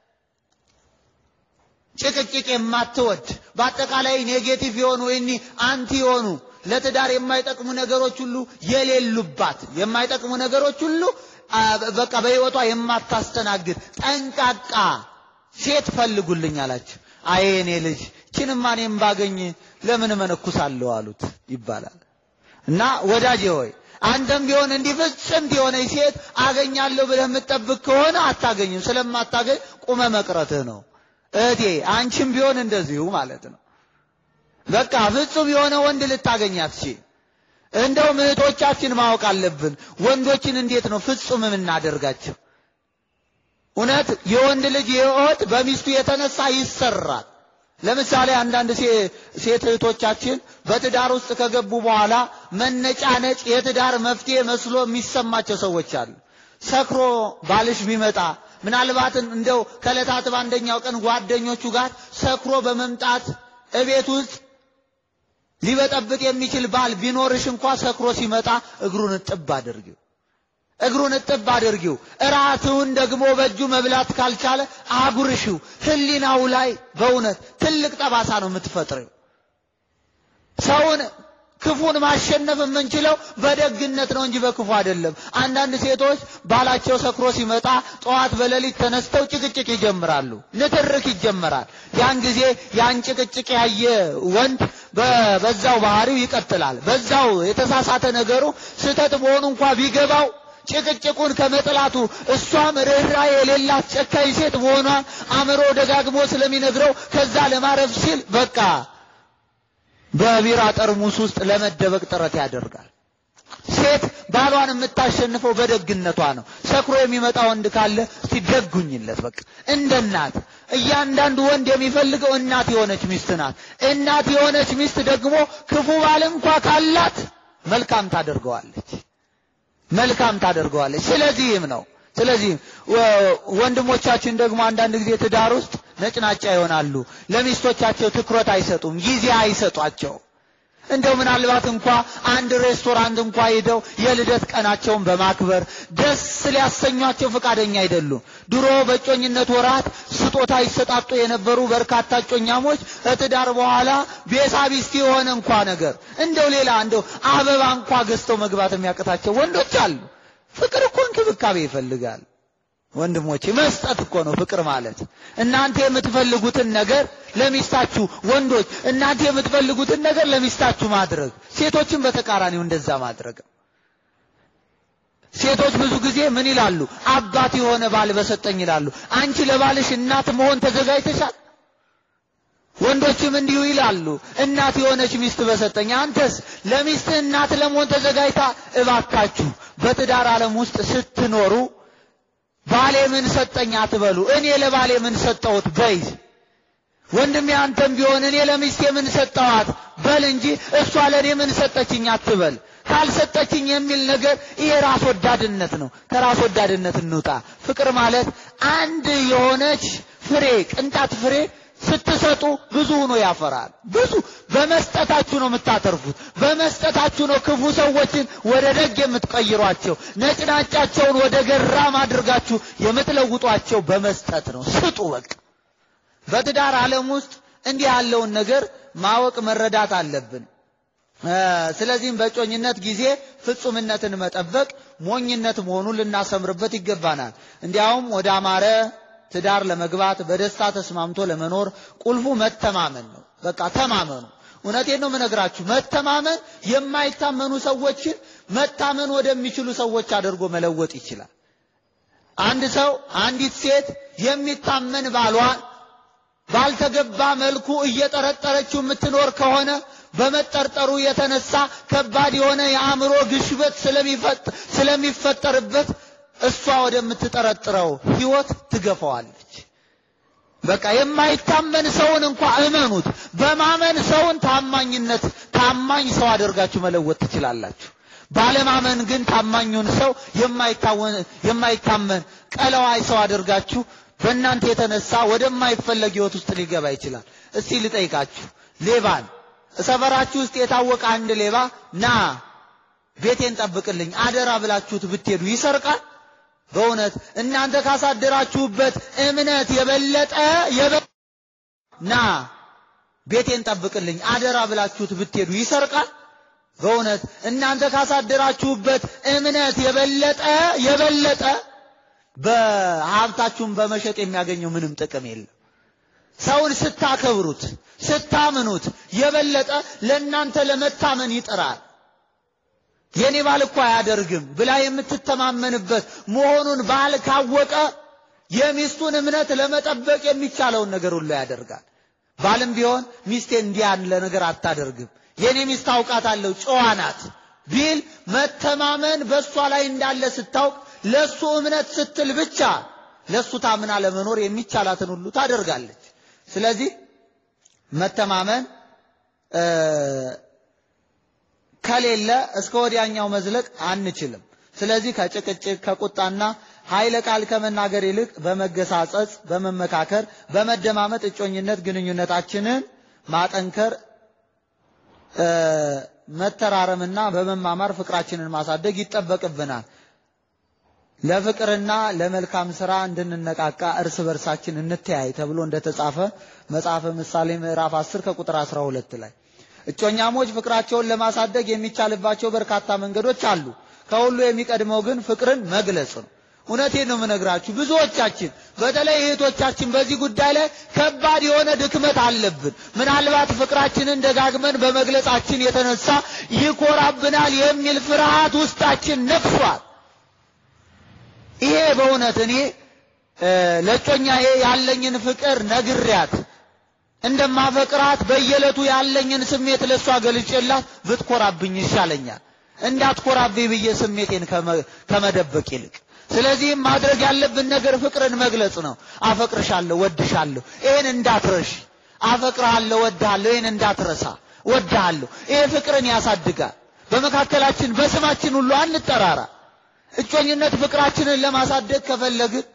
ጭቅጭቅ የማትወድ በአጠቃላይ ኔጌቲቭ የሆኑ ወይ አንቲ የሆኑ ለትዳር የማይጠቅሙ ነገሮች ሁሉ የሌሉባት የማይጠቅሙ ነገሮች ሁሉ በቃ በሕይወቷ የማታስተናግድ ጠንቃቃ ሴት ፈልጉልኝ አላቸው። አይ እኔ ልጅ ችንማ እኔም ባገኝ ለምን መነኩሳለሁ አሉት ይባላል። እና ወዳጄ ሆይ አንተም ቢሆን እንዲህ ፍጽምት የሆነች ሴት አገኛለሁ ብለህ የምትጠብቅ ከሆነ አታገኝም። ስለማታገኝ ቁመ መቅረትህ ነው። እህቴ አንቺም ቢሆን እንደዚሁ ማለት ነው። በቃ ፍጹም የሆነ ወንድ ልታገኝ አትችል። እንደውም እህቶቻችን ማወቅ አለብን፣ ወንዶችን እንዴት ነው ፍጹም የምናደርጋቸው? እውነት የወንድ ልጅ ሕይወት በሚስቱ የተነሳ ይሰራል። ለምሳሌ አንዳንድ ሴት እህቶቻችን በትዳር ውስጥ ከገቡ በኋላ መነጫነጭ የትዳር መፍትሄ መስሎ የሚሰማቸው ሰዎች አሉ። ሰክሮ ባልሽ ቢመጣ ምናልባትን እንደው ከዕለታት በአንደኛው ቀን ጓደኞቹ ጋር ሰክሮ በመምጣት እቤት ውስጥ ሊበጠብጥ የሚችል ባል ቢኖርሽ እንኳ ሰክሮ ሲመጣ እግሩን እጥብ አድርጊው እግሩን እጥብ አድርጊው። እራትውን ደግሞ በእጁ መብላት ካልቻለ አጉርሽው። ሕሊናው ላይ በእውነት ትልቅ ጠባሳ ነው የምትፈጥረው። ሰውን ክፉን ማሸነፍ የምንችለው በደግነት ነው እንጂ በክፉ አይደለም። አንዳንድ ሴቶች ባላቸው ሰክሮ ሲመጣ ጠዋት በሌሊት ተነስተው ጭቅጭቅ ይጀምራሉ፣ ንትርክ ይጀመራል። ያን ጊዜ ያን ጭቅጭቅ ያየ ወንድ በዛው ባህሪው ይቀጥላል። በዛው የተሳሳተ ነገሩ ስህተት መሆኑ እንኳ ቢገባው ጭቅጭቁን ከመጥላቱ እሷም ርኅራኄ የሌላት ጨካኝ ሴት መሆኗን አእምሮ ደጋግሞ ስለሚነግረው ከዛ ለማረፍ ሲል በቃ በቢራ ጠርሙስ ውስጥ ለመደበቅ ጥረት ያደርጋል። ሴት ባሏን የምታሸንፈው በደግነቷ ነው። ሰክሮ የሚመጣ ወንድ ካለ እስቲ ደጉኝለት። በቃ እንደ እናት እያንዳንዱ ወንድ የሚፈልገው እናት የሆነች ሚስት ናት። እናት የሆነች ሚስት ደግሞ ክፉ ባል እንኳ ካላት መልካም ታደርገዋለች መልካም ታደርገዋለች። ስለዚህም ነው ስለዚህም ወንድሞቻችን ደግሞ አንዳንድ ጊዜ ትዳር ውስጥ ነጭናጫ ይሆናሉ። ለሚስቶቻቸው ትኩረት አይሰጡም፣ ጊዜ አይሰጧቸው። እንደው ምናልባት እንኳ አንድ ሬስቶራንት እንኳ ሄደው የልደት ቀናቸውን በማክበር ደስ ሊያሰኟቸው ፈቃደኛ አይደሉም። ድሮ በእጮኝነት ወራት ስጦታ ይሰጣጡ የነበሩ በርካታ እጮኛሞች ከትዳር በኋላ ቤሳቢስቲ የሆነ እንኳ ነገር እንደው ሌላ እንደው አበባ እንኳ ገዝተው መግባት የሚያቅታቸው ወንዶች አሉ። ፍቅር እኮ እንክብካቤ ይፈልጋል ወንድሞቼ፣ መስጠት እኮ ነው ፍቅር ማለት። እናንተ የምትፈልጉትን ነገር ለሚስታችሁ ወንዶች፣ እናንተ የምትፈልጉትን ነገር ለሚስታችሁ ማድረግ፣ ሴቶችን በተቃራኒው እንደዛ ማድረግ። ሴቶች ብዙ ጊዜ ምን ይላሉ? አባት የሆነ ባል በሰጠኝ ይላሉ። አንቺ ለባልሽ እናት መሆን ተዘጋጅተሻል? ወንዶችም እንዲሁ ይላሉ። እናት የሆነች ሚስት በሰጠኝ። አንተስ ለሚስትህ እናት ለመሆን ተዘጋጅታ? እባካችሁ በትዳር ዓለም ውስጥ ስትኖሩ ባል ባሌ ምን ሰጠኝ አትበሉ። እኔ ለባሌ ምን ሰጠሁት በይ። ወንድሜ አንተም ቢሆን እኔ ለሚስቴ ምን ሰጠኋት በል እንጂ እሷ ለእኔ ምን ሰጠችኝ አትበል። ካልሰጠችኝ የሚል ነገር ይሄ ራስ ወዳድነት ነው። ከራስ ወዳድነት እንውጣ። ፍቅር ማለት አንድ የሆነች ፍሬ ቅንጣት ፍሬ ስትሰጡ ብዙ ሆኖ ያፈራል። ብዙ በመስጠታችሁ ነው የምታተርፉት። በመስጠታችሁ ነው ክፉ ሰዎችን ወደ ደግ የምትቀይሯቸው፣ ነጭናጫቸውን ወደ ገራም አድርጋችሁ የምትለውጧቸው በመስጠት ነው። ስጡ በቃ። በትዳር ዓለም ውስጥ እንዲህ ያለውን ነገር ማወቅ መረዳት አለብን። ስለዚህም በእጮኝነት ጊዜ ፍጹምነትን መጠበቅ ሞኝነት መሆኑን ልናሰምርበት ይገባናል። እንዲያውም ወደ አማረ ትዳር ለመግባት በደስታ ተስማምቶ ለመኖር ቁልፉ መተማመን ነው። በቃ ተማመኑ። እውነቴን ነው የምነግራችሁ። መተማመን የማይታመኑ ሰዎችን መታመን ወደሚችሉ ሰዎች አድርጎ መለወጥ ይችላል። አንድ ሰው አንዲት ሴት የሚታመን ባሏን ባልተገባ መልኩ እየጠረጠረችው የምትኖር ከሆነ በመጠርጠሩ የተነሳ ከባድ የሆነ የአእምሮ ግሽበት ስለሚፈጠርበት እሷ ወደምትጠረጥረው ሕይወት ትገፋዋለች። በቃ የማይታመን ሰውን እንኳ እመኑት። በማመን ሰውን ታማኝነት ታማኝ ሰው አድርጋችሁ መለወጥ ትችላላችሁ። ባለማመን ግን ታማኙን ሰው የማይታመን ቀለዋይ ሰው አድርጋችሁ በእናንተ የተነሳ ወደማይፈለግ ሕይወት ውስጥ ሊገባ ይችላል። እስቲ ልጠይቃችሁ፣ ሌባን ሰፈራችሁ ውስጥ የታወቀ አንድ ሌባ ና ቤቴን ጠብቅልኝ አደራ ብላችሁት ብትሄዱ ይሰርቃል? በእውነት እናንተ ካሳደራችሁበት እምነት የበለጠ ና ቤቴን ጠብቅልኝ አደራ ብላችሁት ብትሄዱ ይሰርቃል? በእውነት እናንተ ካሳደራችሁበት እምነት የበለጠ የበለጠ በሀብታችሁን በመሸጥ የሚያገኘው ምንም ጥቅም የለም። ሰውን ስታከብሩት ስታምኑት የበለጠ ለእናንተ ለመታመን ይጥራል። የኔ ባል እኮ አያደርግም ብላ የምትተማመንበት መሆኑን ባል ካወቀ የሚስቱን እምነት ለመጠበቅ የሚቻለውን ነገር ሁሉ ያደርጋል። ባልም ቢሆን ሚስቴ እንዲህ ያለ ነገር አታደርግም፣ የኔ ሚስት አውቃታለሁ፣ ጨዋ ናት ቢል መተማመን በእሷ ላይ እንዳለ ስታውቅ ለሱ እምነት ስትል ብቻ ለሱ ታምና ለመኖር የሚቻላትን ሁሉ ታደርጋለች። ስለዚህ መተማመን ከሌለ እስከ ወዲያኛው መዝለቅ አንችልም። ስለዚህ ከጭቅጭቅ ከቁጣና ኃይለ ቃል ከመናገር ይልቅ በመገሳጸጽ፣ በመመካከር፣ በመደማመጥ እጮኝነት ግንኙነታችንን ማጠንከር መተራረምና በመማማር ፍቅራችንን ማሳደግ ይጠበቅብናል። ለፍቅርና ለመልካም ስራ እንድንነቃቃ እርስ በርሳችን እንተያይ ተብሎ እንደተጻፈ መጽሐፈ ምሳሌ ምዕራፍ 10 ከቁጥር 12 ላይ እጮኛሞች ፍቅራቸውን ለማሳደግ የሚቻልባቸው በርካታ መንገዶች አሉ። ከሁሉ የሚቀድመው ግን ፍቅርን መግለጽ ነው። እውነቴን ነው የምነግራችሁ። ብዙዎቻችን በተለይ እህቶቻችን በዚህ ጉዳይ ላይ ከባድ የሆነ ድክመት አለብን። ምናልባት ፍቅራችንን ደጋግመን በመግለጻችን የተነሳ ይኮራብናል የሚል ፍርሃት ውስጣችን ነግሷል። ይሄ በእውነት እኔ ለእጮኛዬ ያለኝን ፍቅር ነግሪያት እንደማፈቅራት በየዕለቱ ያለኝን ስሜት ለእሷ ገልጬላት ብትኮራብኝ ይሻለኛል እንዳትኮራብኝ ብዬ ስሜቴን ከመደበቅ ይልቅ። ስለዚህም ማድረግ ያለብን ነገር ፍቅርን መግለጽ ነው። አፈቅርሻለሁ፣ ወድሻለሁ፣ ይህን እንዳትረሽ። አፈቅርሃለሁ፣ ወድሃለሁ፣ ይህን እንዳትረሳ፣ ወድሃለሁ። ይሄ ፍቅርን ያሳድጋል። በመካከላችን በስማችን ሁሉ አንጠራራ። እጮኝነት ፍቅራችንን ለማሳደግ ከፈለግን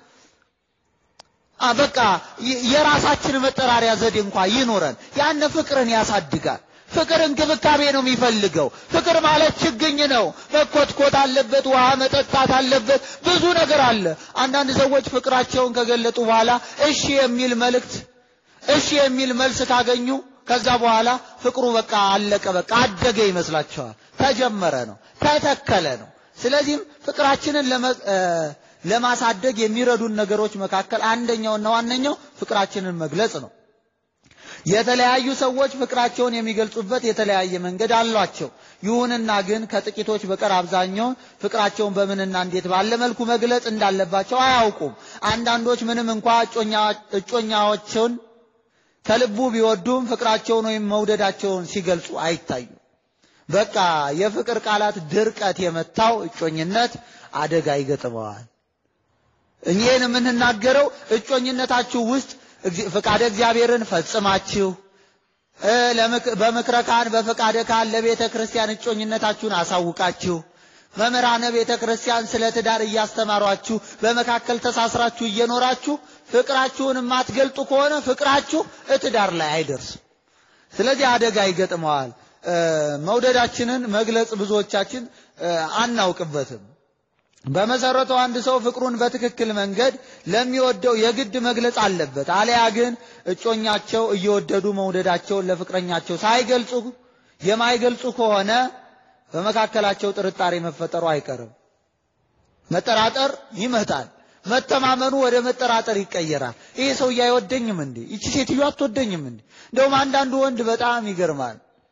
በቃ የራሳችን መጠራሪያ ዘዴ እንኳ ይኖረን። ያን ፍቅርን ያሳድጋል። ፍቅር እንክብካቤ ነው የሚፈልገው። ፍቅር ማለት ችግኝ ነው። መኮትኮት አለበት፣ ውሃ መጠጣት አለበት፣ ብዙ ነገር አለ። አንዳንድ ሰዎች ፍቅራቸውን ከገለጡ በኋላ እሺ የሚል መልእክት፣ እሺ የሚል መልስ ካገኙ ከዛ በኋላ ፍቅሩ በቃ አለቀ፣ በቃ አደገ ይመስላቸዋል። ተጀመረ ነው፣ ተተከለ ነው። ስለዚህም ፍቅራችንን ለማሳደግ የሚረዱን ነገሮች መካከል አንደኛውና ዋነኛው ፍቅራችንን መግለጽ ነው። የተለያዩ ሰዎች ፍቅራቸውን የሚገልጹበት የተለያየ መንገድ አሏቸው። ይሁንና ግን ከጥቂቶች በቀር አብዛኛውን ፍቅራቸውን በምንና እንዴት ባለ መልኩ መግለጽ እንዳለባቸው አያውቁም። አንዳንዶች ምንም እንኳ እጮኛዎችን ከልቡ ቢወዱም ፍቅራቸውን ወይም መውደዳቸውን ሲገልጹ አይታዩም። በቃ የፍቅር ቃላት ድርቀት የመታው እጮኝነት አደጋ ይገጥመዋል። ይህን የምንናገረው እጮኝነታችሁ ውስጥ ፍቃደ እግዚአብሔርን ፈጽማችሁ በምክረ ካህን በፍቃደ ካህን ለቤተ ክርስቲያን እጮኝነታችሁን አሳውቃችሁ መምህራነ ቤተ ክርስቲያን ስለ ትዳር እያስተማሯችሁ በመካከል ተሳስራችሁ እየኖራችሁ ፍቅራችሁን የማትገልጡ ከሆነ ፍቅራችሁ እትዳር ላይ አይደርስም። ስለዚህ አደጋ ይገጥመዋል። መውደዳችንን መግለጽ ብዙዎቻችን አናውቅበትም። በመሰረቱ አንድ ሰው ፍቅሩን በትክክል መንገድ ለሚወደው የግድ መግለጽ አለበት። አለያ ግን እጮኛቸው እየወደዱ መውደዳቸውን ለፍቅረኛቸው ሳይገልጹ የማይገልጹ ከሆነ በመካከላቸው ጥርጣሬ መፈጠሩ አይቀርም። መጠራጠር ይመጣል። መተማመኑ ወደ መጠራጠር ይቀየራል። ይሄ ሰውዬ አይወደኝም እንዴ? ይቺ ሴትዮ አትወደኝም እንዴ? እንደውም አንዳንዱ ወንድ በጣም ይገርማል።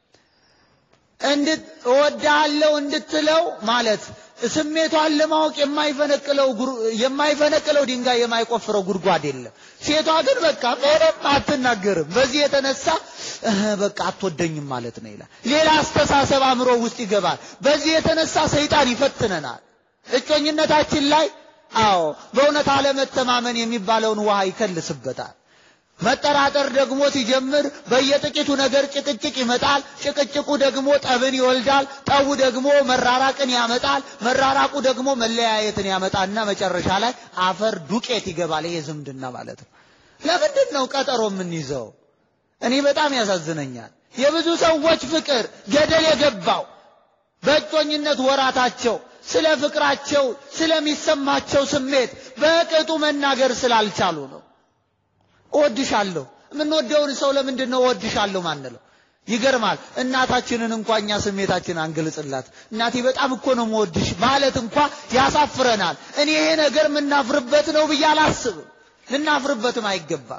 እንድት እወድሃለሁ እንድትለው ማለት ስሜቷን ለማወቅ የማይፈነቅለው የማይፈነቅለው ድንጋይ የማይቆፍረው ጉድጓድ የለም። ሴቷ ግን በቃ ምንም አትናገርም። በዚህ የተነሳ በቃ አትወደኝም ማለት ነው ይላል። ሌላ አስተሳሰብ አእምሮ ውስጥ ይገባል። በዚህ የተነሳ ሰይጣን ይፈትነናል። እጮኝነታችን ላይ አዎ በእውነት አለመተማመን የሚባለውን ውሃ ይከልስበታል። መጠራጠር ደግሞ ሲጀምር በየጥቂቱ ነገር ጭቅጭቅ ይመጣል። ጭቅጭቁ ደግሞ ጠብን ይወልዳል። ጠቡ ደግሞ መራራቅን ያመጣል። መራራቁ ደግሞ መለያየትን ያመጣና መጨረሻ ላይ አፈር ዱቄት ይገባል። ይሄ ዝምድና ማለት ነው። ለምንድን ነው ቀጠሮ የምንይዘው? እኔ በጣም ያሳዝነኛል። የብዙ ሰዎች ፍቅር ገደል የገባው በእጮኝነት ወራታቸው ስለ ፍቅራቸው ስለሚሰማቸው ስሜት በቅጡ መናገር ስላልቻሉ ነው። እወድሻለሁ። የምንወደውን ሰው ለምንድን ነው እወድሻለሁ ማንለው? ይገርማል። እናታችንን እንኳ እኛ ስሜታችን አንገልጽላት። እናቴ በጣም እኮ ነው የምወድሽ ማለት እንኳ ያሳፍረናል። እኔ ይሄ ነገር የምናፍርበት ነው ብዬ አላስብም። ልናፍርበትም አይገባም።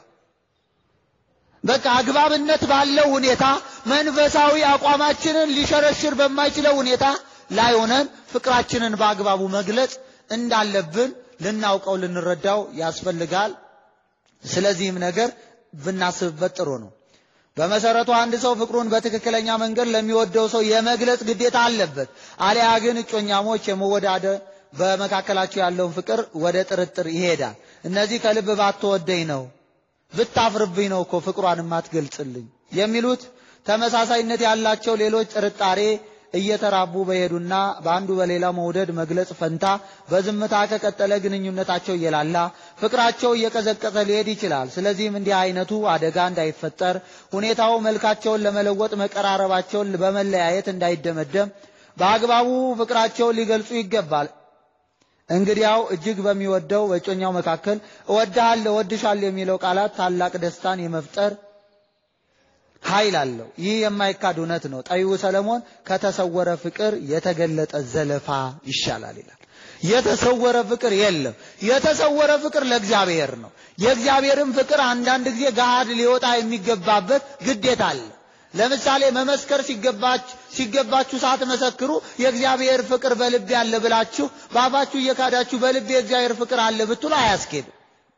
በቃ አግባብነት ባለው ሁኔታ መንፈሳዊ አቋማችንን ሊሸረሽር በማይችለው ሁኔታ ላይ ሆነን ፍቅራችንን በአግባቡ መግለጽ እንዳለብን ልናውቀው ልንረዳው ያስፈልጋል። ስለዚህም ነገር ብናስብበት ጥሩ ነው። በመሰረቱ አንድ ሰው ፍቅሩን በትክክለኛ መንገድ ለሚወደው ሰው የመግለጽ ግዴታ አለበት። አሊያ ግን እጮኛሞች የመወዳደ በመካከላቸው ያለውን ፍቅር ወደ ጥርጥር ይሄዳል። እነዚህ ከልብ ባትወደኝ ነው ብታፍርብኝ ነው እኮ ፍቅሯን የማትገልጽልኝ የሚሉት ተመሳሳይነት ያላቸው ሌሎች ጥርጣሬ እየተራቡ በሄዱና በአንዱ በሌላው መውደድ መግለጽ ፈንታ በዝምታ ከቀጠለ ግንኙነታቸው እየላላ ፍቅራቸው እየቀዘቀዘ ሊሄድ ይችላል። ስለዚህም እንዲህ አይነቱ አደጋ እንዳይፈጠር ሁኔታው መልካቸውን ለመለወጥ መቀራረባቸውን በመለያየት እንዳይደመደም በአግባቡ ፍቅራቸውን ሊገልጹ ይገባል። እንግዲያው እጅግ በሚወደው በእጮኛው መካከል እወድሃለሁ፣ እወድሻለሁ የሚለው ቃላት ታላቅ ደስታን የመፍጠር ኃይል አለው። ይህ የማይካድ እውነት ነው። ጠቢቡ ሰለሞን ከተሰወረ ፍቅር የተገለጠ ዘለፋ ይሻላል ይላል። የተሰወረ ፍቅር የለም። የተሰወረ ፍቅር ለእግዚአብሔር ነው። የእግዚአብሔርን ፍቅር አንዳንድ ጊዜ ገሃድ ሊወጣ የሚገባበት ግዴታ አለ። ለምሳሌ መመስከር ሲገባችሁ ሳትመሰክሩ የእግዚአብሔር ፍቅር በልቤ አለ ብላችሁ በአፋችሁ እየካዳችሁ በልቤ የእግዚአብሔር ፍቅር አለ ብትሉ አያስኬድም።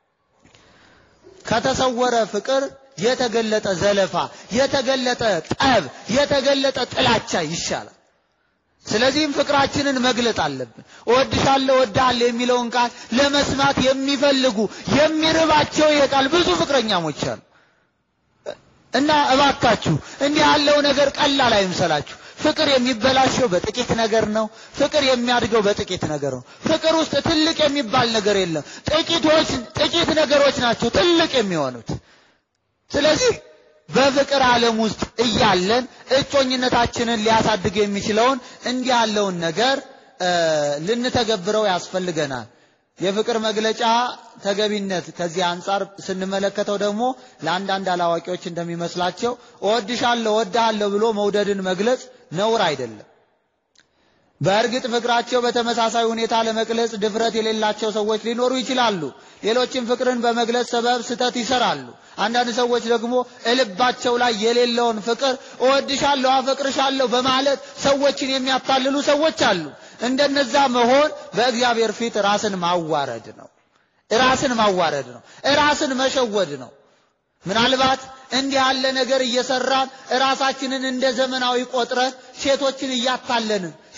ከተሰወረ ፍቅር የተገለጠ ዘለፋ፣ የተገለጠ ጠብ፣ የተገለጠ ጥላቻ ይሻላል። ስለዚህም ፍቅራችንን መግለጥ አለብን። እወድሻለሁ፣ እወድሃለሁ የሚለውን ቃል ለመስማት የሚፈልጉ የሚርባቸው ይሄ ቃል ብዙ ፍቅረኛሞች አሉ እና እባካችሁ እንዲህ ያለው ነገር ቀላል አይምሰላችሁ። ፍቅር የሚበላሸው በጥቂት ነገር ነው። ፍቅር የሚያድገው በጥቂት ነገር ነው። ፍቅር ውስጥ ትልቅ የሚባል ነገር የለም። ጥቂቶች ጥቂት ነገሮች ናቸው ትልቅ የሚሆኑት። ስለዚህ በፍቅር ዓለም ውስጥ እያለን እጮኝነታችንን ሊያሳድግ የሚችለውን እንዲህ ያለውን ነገር ልንተገብረው ያስፈልገናል። የፍቅር መግለጫ ተገቢነት ከዚህ አንጻር ስንመለከተው ደግሞ ለአንዳንድ አላዋቂዎች እንደሚመስላቸው እወድሻለሁ፣ እወድሃለሁ ብሎ መውደድን መግለጽ ነውር አይደለም። በእርግጥ ፍቅራቸው በተመሳሳይ ሁኔታ ለመግለጽ ድፍረት የሌላቸው ሰዎች ሊኖሩ ይችላሉ። ሌሎችም ፍቅርን በመግለጽ ሰበብ ስህተት ይሰራሉ። አንዳንድ ሰዎች ደግሞ እልባቸው ላይ የሌለውን ፍቅር እወድሻለሁ፣ አፈቅርሻለሁ በማለት ሰዎችን የሚያታልሉ ሰዎች አሉ። እንደነዛ መሆን በእግዚአብሔር ፊት ራስን ማዋረድ ነው። ራስን ማዋረድ ነው። ራስን መሸወድ ነው። ምናልባት እንዲህ ያለ ነገር እየሰራን ራሳችንን እንደ ዘመናዊ ቆጥረን ሴቶችን እያታለንን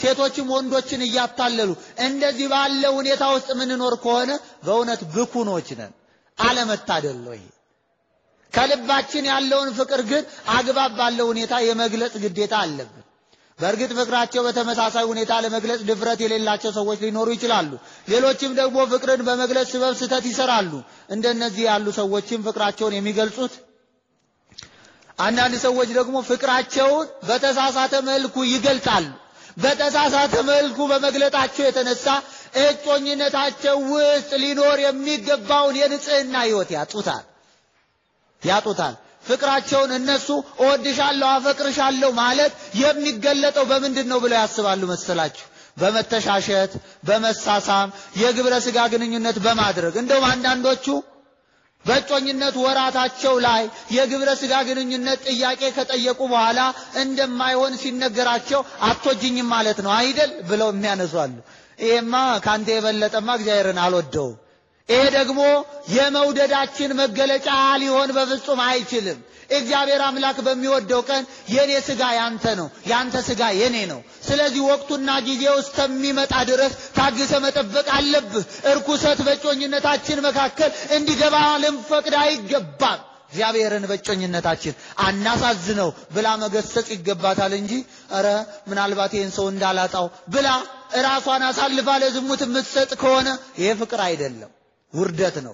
ሴቶችም ወንዶችን እያታለሉ እንደዚህ ባለ ሁኔታ ውስጥ የምንኖር ከሆነ በእውነት ብኩኖች ነን። አለመታደል ነው ይሄ። ከልባችን ያለውን ፍቅር ግን አግባብ ባለው ሁኔታ የመግለጽ ግዴታ አለብን። በእርግጥ ፍቅራቸው በተመሳሳይ ሁኔታ ለመግለጽ ድፍረት የሌላቸው ሰዎች ሊኖሩ ይችላሉ። ሌሎችም ደግሞ ፍቅርን በመግለጽ ስበብ ስህተት ይሰራሉ። እንደነዚህ ያሉ ሰዎችም ፍቅራቸውን የሚገልጹት አንዳንድ ሰዎች ደግሞ ፍቅራቸውን በተሳሳተ መልኩ ይገልጣሉ። በተሳሳተ መልኩ በመግለጣቸው የተነሳ እጮኝነታቸው ውስጥ ሊኖር የሚገባውን የንጽህና ሕይወት ያጡታል ያጡታል። ፍቅራቸውን እነሱ እወድሻለሁ፣ አፈቅርሻለሁ ማለት የሚገለጠው በምንድን ነው ብለው ያስባሉ መሰላችሁ? በመተሻሸት፣ በመሳሳም፣ የግብረ ሥጋ ግንኙነት በማድረግ እንደውም አንዳንዶቹ በእጮኝነት ወራታቸው ላይ የግብረ ሥጋ ግንኙነት ጥያቄ ከጠየቁ በኋላ እንደማይሆን ሲነገራቸው አትወጂኝም ማለት ነው አይደል ብለው የሚያነሷሉ። ይሄማ ከአንተ የበለጠማ እግዚአብሔርን አልወደውም። ይሄ ደግሞ የመውደዳችን መገለጫ ሊሆን በፍጹም አይችልም። እግዚአብሔር አምላክ በሚወደው ቀን የኔ ሥጋ ያንተ ነው፣ ያንተ ሥጋ የኔ ነው። ስለዚህ ወቅቱና ጊዜው እስከሚመጣ ድረስ ታግሰ መጠበቅ አለብህ። እርኩሰት በእጮኝነታችን መካከል እንዲገባ ልንፈቅድ አይገባም። እግዚአብሔርን በእጮኝነታችን አናሳዝነው ብላ መገሰጽ ይገባታል እንጂ ኧረ ምናልባት ይህን ሰው እንዳላጣው ብላ ራሷን አሳልፋ ለዝሙት የምትሰጥ ከሆነ ይሄ ፍቅር አይደለም፣ ውርደት ነው፣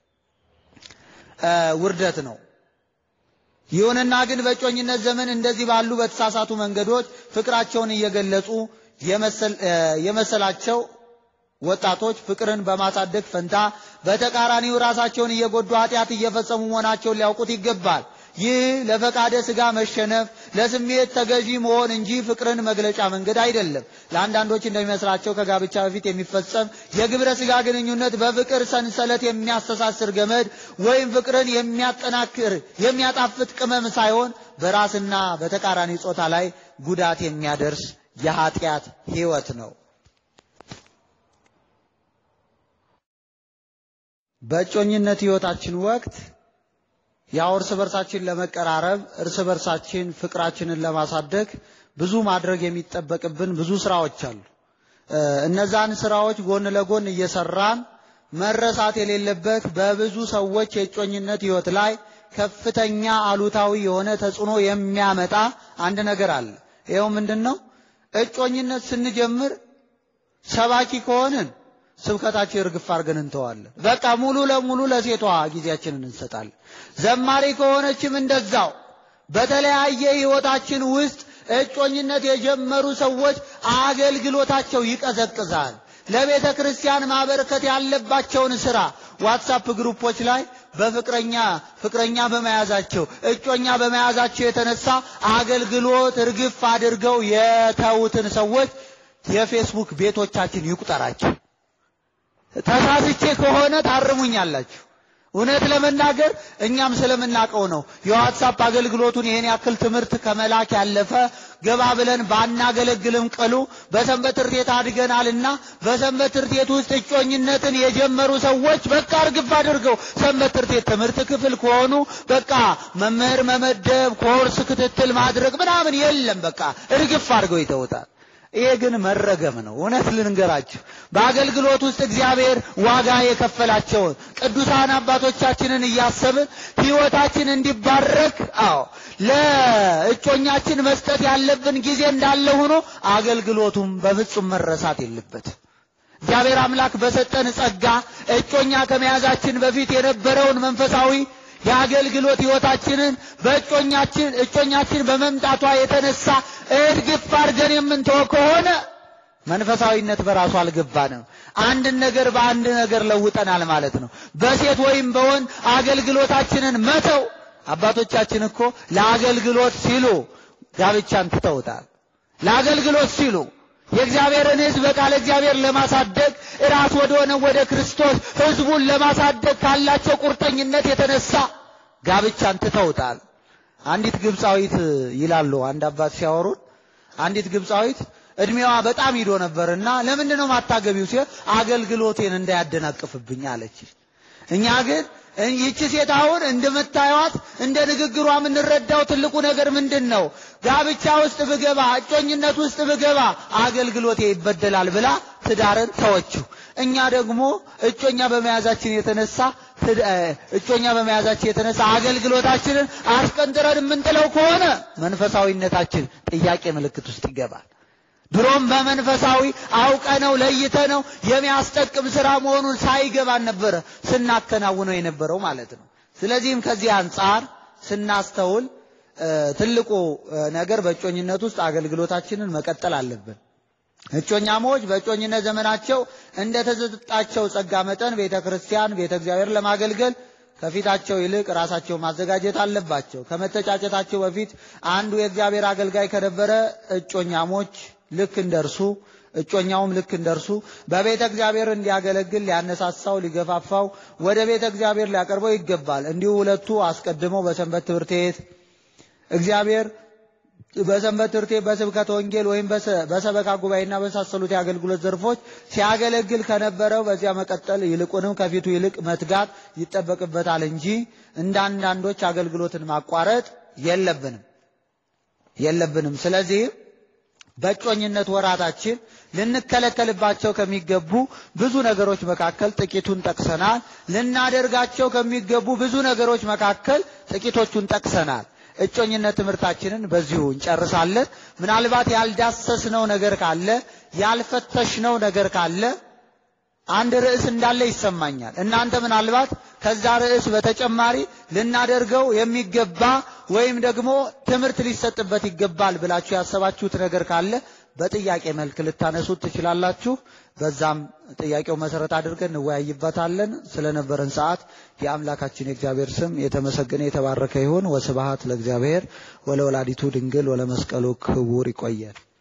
ውርደት ነው። ይሁንና ግን በእጮኝነት ዘመን እንደዚህ ባሉ በተሳሳቱ መንገዶች ፍቅራቸውን እየገለጹ የመሰላቸው ወጣቶች ፍቅርን በማሳደግ ፈንታ በተቃራኒው ራሳቸውን እየጎዱ ኃጢአት እየፈጸሙ መሆናቸውን ሊያውቁት ይገባል። ይህ ለፈቃደ ሥጋ መሸነፍ፣ ለስሜት ተገዢ መሆን እንጂ ፍቅርን መግለጫ መንገድ አይደለም። ለአንዳንዶች እንደሚመስላቸው ከጋብቻ በፊት የሚፈጸም የግብረ ሥጋ ግንኙነት በፍቅር ሰንሰለት የሚያስተሳስር ገመድ ወይም ፍቅርን የሚያጠናክር የሚያጣፍጥ ቅመም ሳይሆን በራስና በተቃራኒ ጾታ ላይ ጉዳት የሚያደርስ የኃጢአት ሕይወት ነው። በእጮኝነት ሕይወታችን ወቅት ያው እርስ በርሳችን ለመቀራረብ እርስ በርሳችን ፍቅራችንን ለማሳደግ ብዙ ማድረግ የሚጠበቅብን ብዙ ስራዎች አሉ። እነዛን ስራዎች ጎን ለጎን እየሰራን መረሳት የሌለበት በብዙ ሰዎች የእጮኝነት ሕይወት ላይ ከፍተኛ አሉታዊ የሆነ ተጽዕኖ የሚያመጣ አንድ ነገር አለ። ይኸው ምንድን ነው? እጮኝነት ስንጀምር ሰባኪ ከሆንን ስብከታችን እርግፍ አድርገን እንተዋለን። በቃ ሙሉ ለሙሉ ለሴቷ ጊዜያችንን እንሰጣለን። ዘማሪ ከሆነችም እንደዛው። በተለያየ ሕይወታችን ውስጥ እጮኝነት የጀመሩ ሰዎች አገልግሎታቸው ይቀዘቅዛል። ለቤተ ክርስቲያን ማበረከት ያለባቸውን ስራ ዋትሳፕ ግሩፖች ላይ በፍቅረኛ ፍቅረኛ በመያዛቸው እጮኛ በመያዛቸው የተነሳ አገልግሎት እርግፍ አድርገው የተዉትን ሰዎች የፌስቡክ ቤቶቻችን ይቁጠራቸው። ተሳስቼ ከሆነ ታርሙኛላችሁ። እውነት ለመናገር እኛም ስለምናውቀው ነው። የዋትሳፕ አገልግሎቱን ይሄን ያክል ትምህርት ከመላክ ያለፈ ገባ ብለን ባናገለግልም ቅሉ በሰንበት ትምህርት ቤት አድገናልና በሰንበት ትምህርት ቤት ውስጥ እጮኝነትን የጀመሩ ሰዎች በቃ እርግፍ አድርገው ሰንበት ትምህርት ቤት ትምህርት ክፍል ከሆኑ በቃ መምህር መመደብ፣ ኮርስ ክትትል ማድረግ ምናምን የለም። በቃ እርግፍ አድርገው ይተውታል። ይሄ ግን መረገም ነው። እውነት ልንገራችሁ፣ በአገልግሎት ውስጥ እግዚአብሔር ዋጋ የከፈላቸውን ቅዱሳን አባቶቻችንን እያሰብን ሕይወታችን እንዲባረክ፣ አዎ ለእጮኛችን መስጠት ያለብን ጊዜ እንዳለ ሆኖ አገልግሎቱም በፍጹም መረሳት የለበት። እግዚአብሔር አምላክ በሰጠን ጸጋ እጮኛ ከመያዛችን በፊት የነበረውን መንፈሳዊ የአገልግሎት ሕይወታችንን በእጮኛችን እጮኛችን በመምጣቷ የተነሳ እርግፍ አድርገን የምንተወ ከሆነ መንፈሳዊነት በራሱ አልገባንም። አንድን ነገር በአንድ ነገር ለውጠናል ማለት ነው። በሴት ወይም በወንድ አገልግሎታችንን መተው አባቶቻችን እኮ ለአገልግሎት ሲሉ ጋብቻን ትተውታል። ለአገልግሎት ሲሉ የእግዚአብሔርን ሕዝብ በቃለ እግዚአብሔር ለማሳደግ ራስ ወደ ሆነ ወደ ክርስቶስ ሕዝቡን ለማሳደግ ካላቸው ቁርጠኝነት የተነሳ ጋብቻን ትተውታል። አንዲት ግብፃዊት ይላሉ አንድ አባት ሲያወሩን፣ አንዲት ግብፃዊት እድሜዋ በጣም ሂዶ ነበርና ለምንድን ነው ማታገቢው ሲል አገልግሎቴን እንዳያደናቅፍብኝ አለች። እኛ ግን ይቺ ሴት አሁን እንደምታዩት እንደ ንግግሯ የምንረዳው ትልቁ ነገር ምንድን ነው? ጋብቻ ውስጥ ብገባ፣ እጮኝነት ውስጥ ብገባ አገልግሎቴ ይበደላል ብላ ትዳርን ተወችው። እኛ ደግሞ እጮኛ በመያዛችን የተነሳ እጮኛ በመያዛችን የተነሳ አገልግሎታችንን አስቀንጥረን የምንጥለው ከሆነ መንፈሳዊነታችን ጥያቄ ምልክት ውስጥ ይገባል። ድሮም በመንፈሳዊ አውቀነው ለይተነው የሚያስጠቅም ስራ መሆኑን ሳይገባን ነበረ ስናከናውነው የነበረው ማለት ነው። ስለዚህም ከዚህ አንጻር ስናስተውል ትልቁ ነገር በእጮኝነት ውስጥ አገልግሎታችንን መቀጠል አለብን። እጮኛሞች በእጮኝነት ዘመናቸው እንደተሰጣቸው ጸጋ መጠን ቤተ ክርስቲያን፣ ቤተ እግዚአብሔር ለማገልገል ከፊታቸው ይልቅ ራሳቸው ማዘጋጀት አለባቸው። ከመተጫጨታቸው በፊት አንዱ የእግዚአብሔር አገልጋይ ከነበረ እጮኛሞች ልክ እንደርሱ እጮኛውም ልክ እንደርሱ በቤተ እግዚአብሔር እንዲያገለግል ሊያነሳሳው፣ ሊገፋፋው፣ ወደ ቤተ እግዚአብሔር ሊያቀርበው ይገባል። እንዲሁ ሁለቱ አስቀድመው በሰንበት ትምህርት ቤት እግዚአብሔር በሰንበት ትምህርት ቤት በስብከተ ወንጌል ወይም በሰበካ ጉባኤና በመሳሰሉት የአገልግሎት ዘርፎች ሲያገለግል ከነበረው በዚያ መቀጠል ይልቁንም ከፊቱ ይልቅ መትጋት ይጠበቅበታል እንጂ እንደ አንዳንዶች አገልግሎትን ማቋረጥ የለብንም የለብንም። ስለዚህ በእጮኝነት ወራታችን ልንከለከልባቸው ከሚገቡ ብዙ ነገሮች መካከል ጥቂቱን ጠቅሰናል። ልናደርጋቸው ከሚገቡ ብዙ ነገሮች መካከል ጥቂቶቹን ጠቅሰናል። እጮኝነት ትምህርታችንን በዚሁ እንጨርሳለን። ምናልባት ያልዳሰስነው ነገር ካለ ያልፈተሽነው ነገር ካለ አንድ ርዕስ እንዳለ ይሰማኛል። እናንተ ምናልባት ከዛ ርዕስ በተጨማሪ ልናደርገው የሚገባ ወይም ደግሞ ትምህርት ሊሰጥበት ይገባል ብላችሁ ያሰባችሁት ነገር ካለ በጥያቄ መልክ ልታነሱት ትችላላችሁ። በዛም ጥያቄው መሰረት አድርገን እንወያይበታለን። ስለነበረን ሰዓት የአምላካችን የእግዚአብሔር ስም የተመሰገነ የተባረከ ይሁን። ወስብሐት ለእግዚአብሔር ወለወላዲቱ ድንግል ወለመስቀሉ ክቡር። ይቆየን።